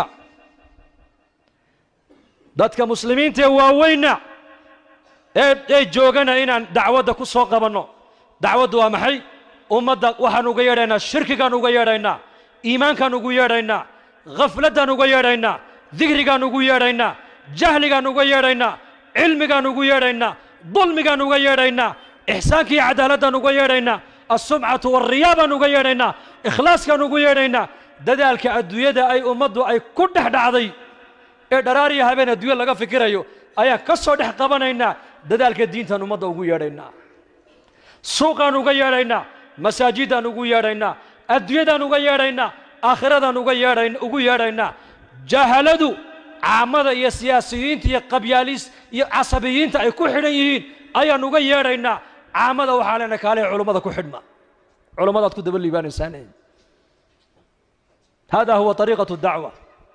dadka muslimiinta ee waaweynna ee ee joogana inaan dacwadda ku soo qabanno dacwaddu waa maxay ummadda waxaan uga yeedhaynaa shirkigaan uga yeedhaynaa iimaankaan ugu yeedhaynaa khafladdaan uga yeedhaynaa dikrigaan ugu yeedhaynaa jahligaan uga yeedhaynaa cilmigaan ugu yeedhaynaa dulmigaan uga yeedhaynaa ixsaankii cadaaladaan uga yeedhaynaa alsumcatu walriyaa baan uga yeedhaynaa ikhlaaskaan ugu yeedhaynaa dadaalka adduunyada ay ummaddu ay ku dhex dhacday ee dharaariya habeen adduunya laga fikirayo ayaan ka soo dhex qabanaynaa dadaalka diintaan ummadda ugu yeedhaynaa suuqaan uga yeedhaynaa masaajidaan ugu yeedhaynaa adduunyadaan uga yeedhaynaa aakhiradan uga yeedhayn ugu yeedhaynaa jahaladu caamada iyo siyaasiyiinta iyo qabyaalis iyo casabiyiinta ay ku xidhan yihiin ayaan uga yeedhaynaa caamada waxaa leenahay kaaliha culummada ku xidhma culummadaad ku daba liibaanaysaan hada huwa طariiqaة dacwa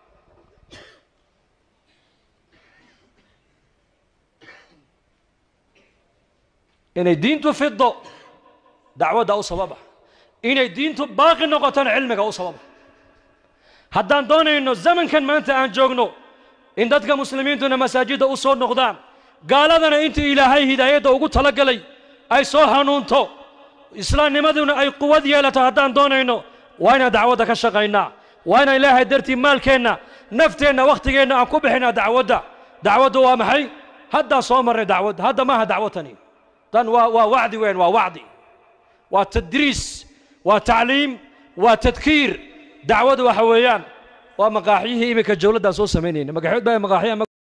inay diintu fido dacwadda u sababa inay diintu baaqi noqotona cilmiga u sababa haddaan doonayno zamankan maanta aan joogno in dadka muslimiintuna masaajidda u soo noqdaan gaaladana intii ilaahay hidaayadda ugu talagalay ay soo hanuunto islaamnimaduna ay quwad yeelato haddaan doonayno waa inaan dacwadda ka shaqaynaa waa inaan ilaahay dartii maalkeenna nafteenna wakhtigeenna aan ku bixinaa dacwadda dacwaddu waa maxay haddaan soo marnay dacwadda hadda maaha dacwatani tan waa waa wacdi weyn waa wacdi waa tadriis waa tacliim waa tadkiir dacwadu waxa weeyaan waa maqaaxyihii iminka jawladdan soo samaynayna magaxyood baa maqaaxyaha